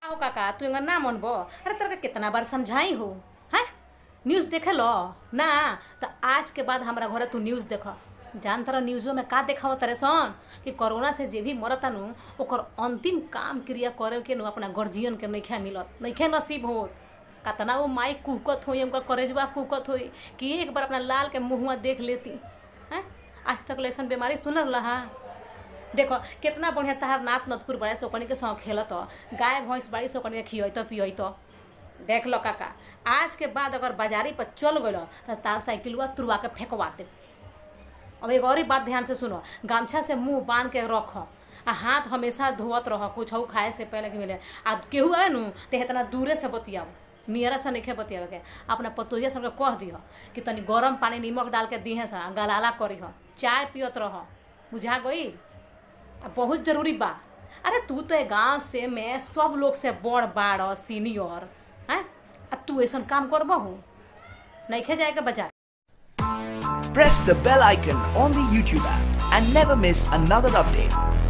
आओ काका तू एंगा ना मनबो अरे तेरे के कितना बार समझाई हो हैं न्यूज़ देखे लो ना तो आज के बाद हमारा घरे तू न्यूज़ देख जान तरह न्यूज़ो में का देखाव तरे सन कि कोरोना से जे भी मरता नु ओकर अंतिम काम क्रिया करे के नु अपना गर्जियन के नइखे मिलत नइखे नसीब होत कतना वो माई कुकत होई उनकर करेजवा कुकत होई कि एक बार अपना लाल के मुँहवा देख लेती हैं आज तक लेसन बीमारी सुनल रहा देखो कितना बढ़िया तहार नात नतपुर बड़ा सोकनी के संग खेलत गाय भैंस बाड़ी सोकनी के खियत पियत देख लो काका आज के बाद अगर बाजारी पर चल गल तो तार साइकिलवा तुरवा के फेंकवा दे अब एक और ही बात ध्यान से सुनो गमछा से मुंह बांध के रख आ हाथ हमेशा धोवत रह कुछ खाए से पहले कि मिले आ केहू आए नु तो इतना दूरे से बतियाओ नियरा से नहीं बतियावे के अपना पतोहिया सबके कह दिह कि तनी गरम पानी नीमक डाल के दिहे से गलाला करी चाय पियत रह बुझा गई आ बहुत जरूरी बा अरे तू तो गांव से में सब लोग से बड़ बाड़ सीनियर हैं आ तू ऐसा काम करबहू नहीं जाए के बाजार Press the bell icon on the YouTube app and never miss another update.